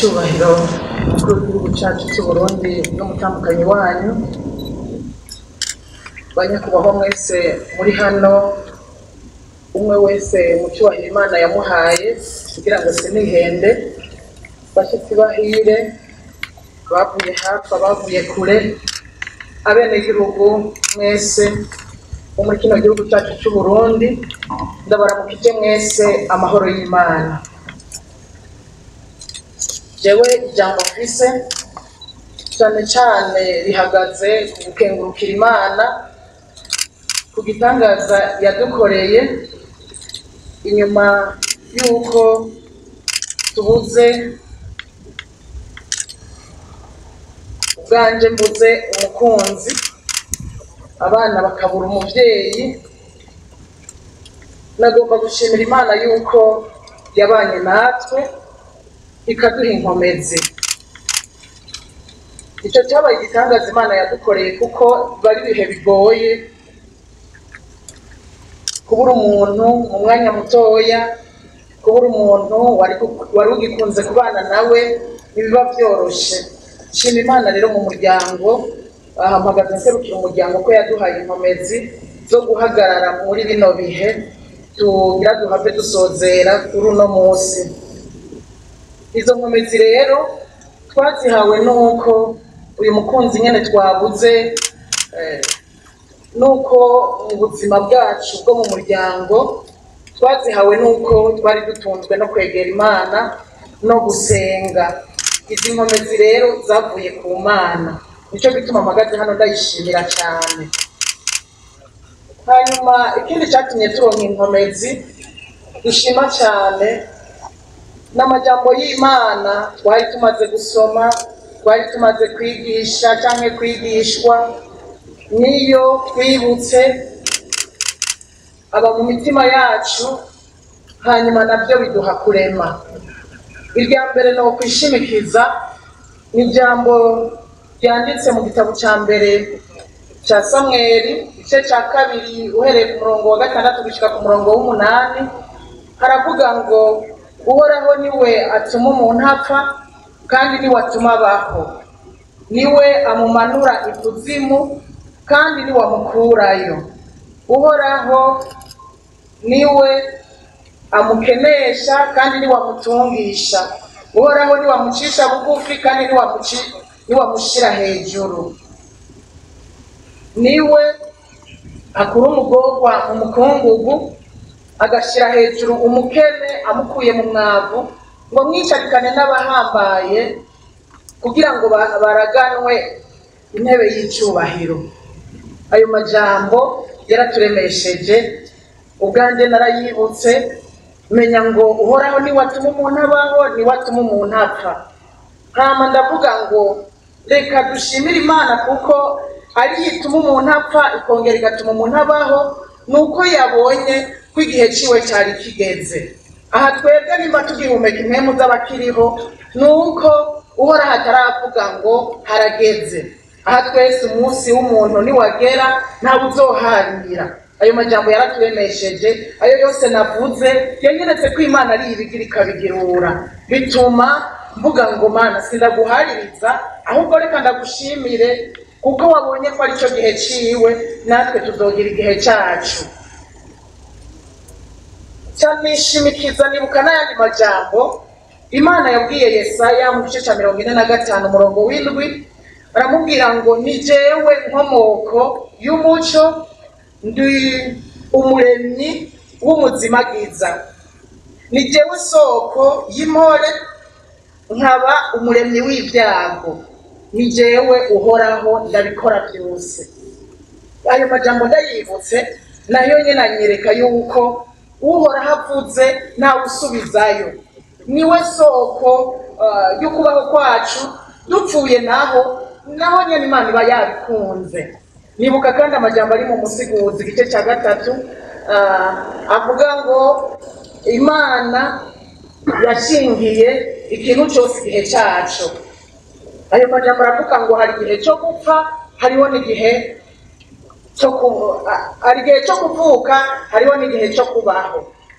nyir'icyubahiro umukuru w'igihugu cyacu cy'u Burundi n'umutambukanyi wanyu banyakubahwa mwese muri hano umwe wese mu cyubahiro imana yamuhaye kugira ngo sinihende bashyitsi bahire bavuye hafi abavuye kure abenegihugu mwese bo muri kino gihugu cyacu cy'u Burundi ndabaramukije mwese amahoro y'imana jewe ijambo mfise cyane cyane rihagaze ku gukengurukira imana ku gitangaza yadukoreye inyuma y'uko tubuze ubwanje mbuze umukunzi abana bakabura umuvyeyi nagomba gushimira imana yuko yabanye natwe ikaduha inkomezi icyo cyabaye igitangaza imana yadukoreye kuko bari ibihe bigoye kubura umuntu mu mwanya mutoya kubura umuntu wari gu- wari ugikunze kubana nawe ntibiba byoroshe shima imana rero mu muryango aha mpagaze nserukira umuryango ko yaduhaye inkomezi zo guhagarara muri bino bihe tugira duhave dusozera kuri uno munsi izo nkomezi rero twazihawe n'uko uyu mukunzi nyine twabuze eh, nuko mu buzima bwacu bwo mu muryango twazihawe n'uko twari dutunzwe no kwegera imana no gusenga izi nkomezi rero zavuye ku mana nicyo gituma mpagaze hano ndayishimira cyane hanyuma ikindi cyatumye turonka inkomezi dushima cyane n'amajambo y'imana twari tumaze gusoma twari tumaze kwigisha cyangwa kwigishwa niyo twibutse aba mu mitima yacu hanyuma nabyo biduha kurema irya mbere ni ukwishimikiza ni ijambo ryanditse mu gitabo cya mbere cya samweri igice cya kabiri uhereye ku murongo wa gatandatu gushyika ku murongo w'umunani haravuga ngo uhoraho niwe atuma umuntu apfa kandi niwe atuma abaho niwe amumanura ikuzimu kandi niwe amukurayo uhoraho niwe amukenesha kandi niwe amutungisha uhoraho niwe amucisha bugufi kandi niwe amuci- niwe amushyira hejuru niwe akura umugorwa mu mukungugu agashyira hejuru umukene amukuye mu mwavu ngo mwicarikane n'abahambaye kugira ngo ba- baraganwe intebe y'icyubahiro ayo majambo yaraturemesheje ubwanjye narayibutse menya ngo uhoraho niwe atuma umuntu abaho niwe atuma umuntu apfa hama ndavuga ngo reka dushimire imana kuko ari yo ituma umuntu apfa ikongera igatuma umuntu abaho ni uko yabonye ko igihe ciwe cyari kigeze aha twebwe nimba tugihumeka impemu z'abakiriho ni uko uhoraho ataravuga ngo harageze aha twese umunsi w'umuntu niwagera ntawe uzoharira ayo majambo yaraturemesheje ayo yose navuze yanyeretse ko imana ari ibigira ikabigirura bituma mvuga ngo mana sindaguhaririza ahubwo reka ndagushimire kuko wabonye ko ari cyo gihe ciwe natwe tuzogira igihe cyacu cyanishimikiza nibuka n'ayandi majambo imana yabwiye yesaya mu gice cya mirongo ine na gatanu umurongo w'indwi aramubwira ngo ni jewe nkomoko y'umuco ndi umuremyi w'umuzimagiza ni jewe soko y'impore nkaba umuremyi w'ibyago ni jewe uhoraho ndabikora byose ayo majambo ndayibutse nayo nyine anyereka yuko uhoraho avuze ntawe usubizayo niwe soko ah, y'ukubaho kwacu dupfuye naho naho nyine imana iba yabikunze nibuka kandi amajambo ari mu musiguzi igice cya gatatu ah, avuga ngo imana yashingiye ikintu cyose igihe cyacu ayo majambo aravuga ngo hari igihe cyo gupfa hariho n'igihe cyo ku- a- hari igihe cyo kuvuka hariho n'igihe cyo kubaho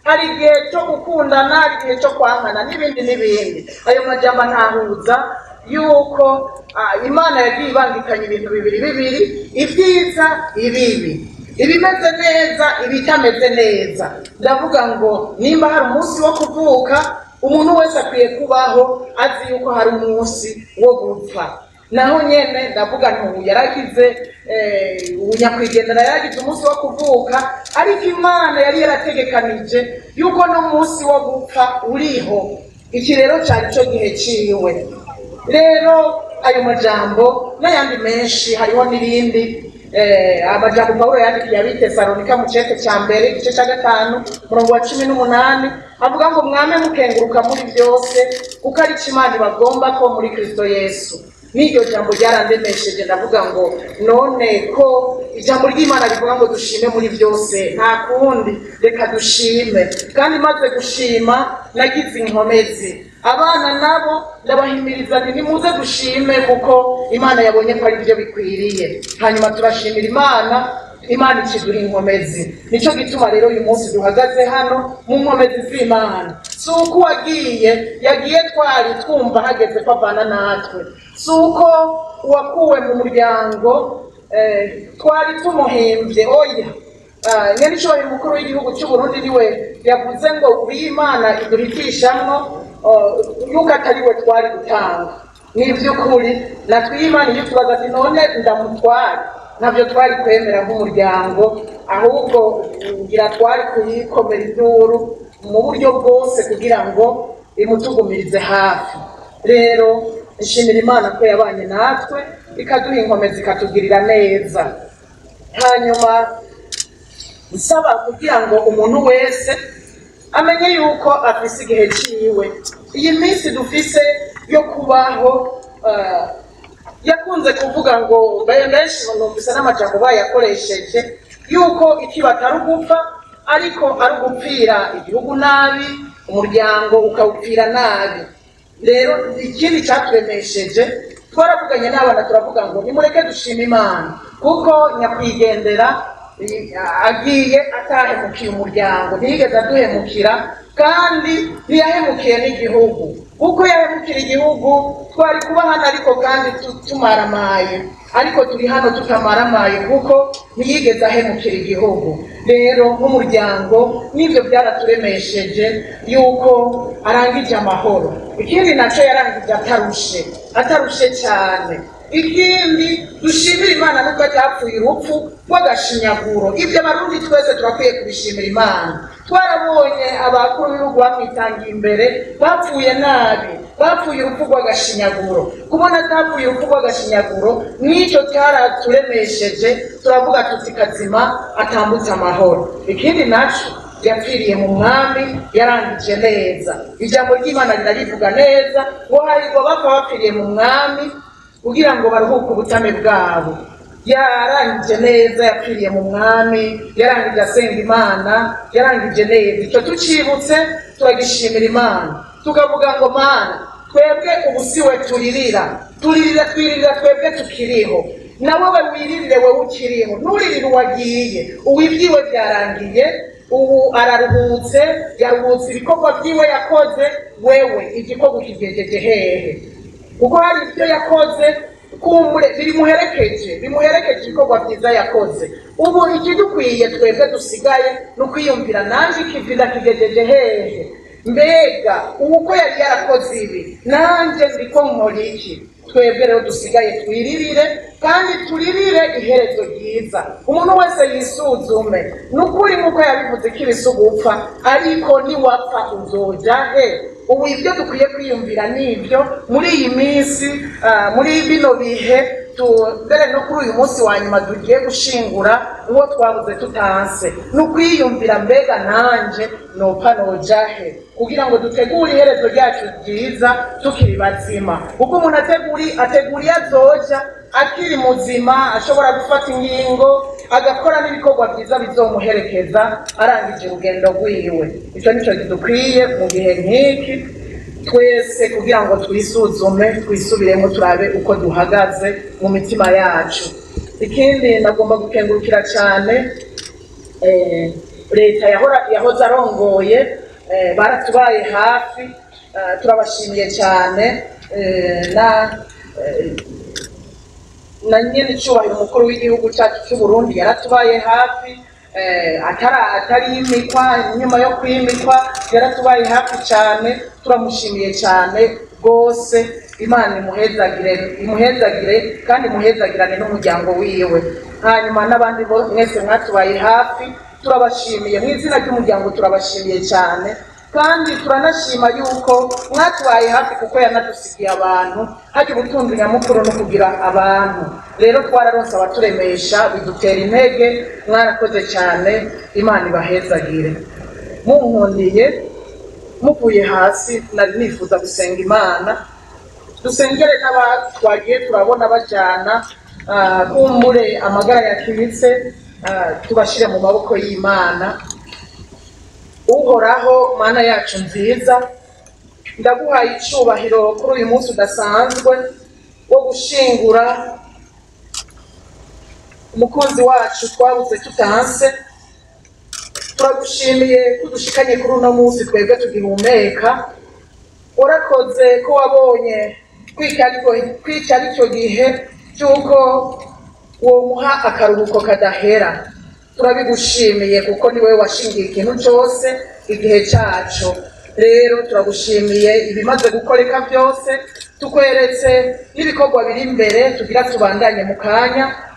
hari igihe cyo gukundana hari igihe cyo kwangana n'ibindi n'ibindi ayo majambo ntahuza yuko ah, imana yagiye ibangikanya ibintu bibiri bibiri ibyiza ibibi ibimeze neza ibitameze neza ndavuga ngo nimba hari umunsi wo kuvuka umuntu wese akwiye kubaho azi yuko hari umunsi wo gupfa naho nyene ndavuga ntubu yaragize eh, ubu nyakwigendera yaragize umunsi wo kuvuka ariko imana yari yarategekanije yuko n'umunsi wo gupfa uriho iki rero cyari cyo gihe ciwe rero ayo majambo n'ayandi menshi hariho n'irindi eh, amajambo pawulo yandikiye abitesalonika mu cete cya mbere igice cya gatanu umurongo wa cumi n'umunani avuga ngo mwame mukenguruka muri byose kuko ari cyo imana ibagomba ko muri kristo yesu n'iryo jambo ryarandemesheje ndavuga ngo none ko ijambo ry'imana rivuga ngo dushime muri byose nta kundi reka dushime kandi maze gushima nagize inkomezi abana nabo ndabahimiriza nti nimuze dushime kuko imana yabonye ko ari byo bikwiriye hanyuma turashimira imana imana ikiduha inkomezi nicyo gituma rero uyu munsi duhagaze hano mu nkomezi z'imana si uko uwagiye yagiye twari twumva hageze ko avana natwe si uko uwakuwe mu muryango eh, twari tumuhimbye oya Ah, nyanishoboye umukuru w'igihugu cy'u Burundi niwe yavuze ngo uri imana iduhitishamwo oh, yuko atari we twari gutanga ni iby'ukuri natwe iyo imana iyo tubaza ati none ndamutware ntabyo twari kwemera nk'umuryango ahubwo ngira twari kuyikomera induru mu buryo bwose kugira ngo imutugumirize hafi rero nshimira imana ko yabanye natwe ikaduha inkomezi ikatugirira neza hanyuma nsaba kugira ngo umuntu wese amenye yuko afise igihe ciwe iyi minsi dufise yo kubaho eh, yakunze kuvuga ngo mbe- benshi numvise n'amajambo bayakoresheje yuko ikibata ari ugupfa ariko ari ugupfira igihugu nabi umuryango ukawupfira nabi rero ikindi cyaturemesheje twaravuganye n'abana turavuga ngo nimureke dushima imana kuko nyakwigendera i- agiye atahemukiye umuryango ntiyigeze aduhemukira kandi ntiyahemukiye n'igihugu kuko yahemukira igihugu twari kuba hano ariko kandi tu- tumaramaye ariko turi hano tutamaramaye kuko ntiyigeze ahemukira igihugu rero nk'umuryango n'ibyo byaraturemesheje yuko arangije amahoro ikindi nacyo yarangije atarushe atarushe cyane ikindi dushimira imana nubwo ryapfuye urupfu rw'agashinyaguro ibyo abarundi twese turakwiye kubishimira imana twarabonye abakuru b'ibihugu bamwitangiye imbere bapfuye nabi bapfuye urupfu rw'agashinyaguro kubona atapfuye urupfu rw'agashinyaguro n'icyo cyaraturemesheje turavuga tuti kazima atambutse amahoro ikindi naco yapfiriye mu mwami yarangije neza ijambo ry'imana rirarivuga neza ngo hahirwa bapfa bapfiriye mu mwami kugira ngo baruhuke ubutame bwabo yarangije neza yapfiriye mu mwami yarangije asenga imana yarangije neza icyo tucibutse turagishimira imana tukavuga ngo mana twebwe ubu si we turirira turirira twiririra twebwe tukiriho na wowe wiririre wowe ukiriho nturirire uwagiye ubu ibyiwe byarangiye ubu araruhutse yaruhutse ibikorwa byiwe yakoze wewe igikorwa kigejeje hehe kuko hari ibyo yakoze kumbure bimuherekeje bimuherekeje ibikorwa byiza yakoze ubu ikidukwiye twebwe dusigaye ni ukwiyumvira nanjye ikivida kigejeje hehe mbega ubu ko yari yarakoze ibi nanjye ndiko nkora iki twebwe rero dusigaye twiririre kandi turirire iherezo ryiza umuntu wese yisuzume ni ukuri nk'uko yabivuze ko ibisugupfa ariko niwapfa uzoja he ubu ibyo dukwiye kwiyumvira ni ibyo muri iyi minsi ah, muri bino bihe tu- mbere no kuri uyu munsi wa nyuma tugiye gushingura uwo twabuze tutanse ni ukwiyumvira mbega nanje nopfa noja he kugira ngo dutegure iherezo ryacu ryiza tukiri bazima kuko umuntu ateguri ategura iyo azoja akiri muzima ashobora gufata ingingo agakora n'ibikorwa byiza bizomuherekeza arangije urugendo rwiwe icyo nicyo kidukwiye mu gihe nk'iki twese kugira ngo twisuzume twisubiremo turabe uko duhagaze mu mitima yacu ikindi nagomba gukengurukira cyane eh, leta yahora yahoze arongoye eh, baratubaye hafi eh, turabashimiye cyane eh, na eh, na nyene icyubahiro umukuru w'igihugu cyacu cy'u Burundi yaratubaye hafi eh, atara atari imikwa nyuma yo kwimikwa yaratubaye hafi cyane turamushimiye cyane rwose imana imuhezagire imuhezagire kandi imuhezagirane n'umuryango wiwe hanyuma n'abandi bo- mwese mwatubaye hafi turabashimiye mu izina ry'umuryango turabashimiye cyane kandi turanashima yuko mwatubaye hafi kuko yanadusigiye abantu hajya ubutunzi nyamukuru no kugira abantu rero twararonse abaturemesha bidutera intege mwarakoze cyane imana ibahezagire munkundiye muvuye hasi nari nifuza gusenga imana dusengere n'abatwagiye turabona bajyana ah, kumbure amagara yakimitse ah, tubashyire mu maboko y'imana uhoraho mana yacu nziza ndaguhaye icyubahiro kuri uyu munsi udasanzwe wo gushingura umukunzi wacu twabuze tutanse turagushimiye ko udushikanye kuri uno munsi twebwe tugihumeka warakoze ko wabonye kwica aricyo gihe cy'uko womuha akaruhuko kadahera turabigushimiye kuko ni wowe washingiye ikintu cyose igihe cyacu rero turagushimiye ibimaze gukoreka byose tukweretse n'ibikorwa biri imbere tugira tubandanye mu kanya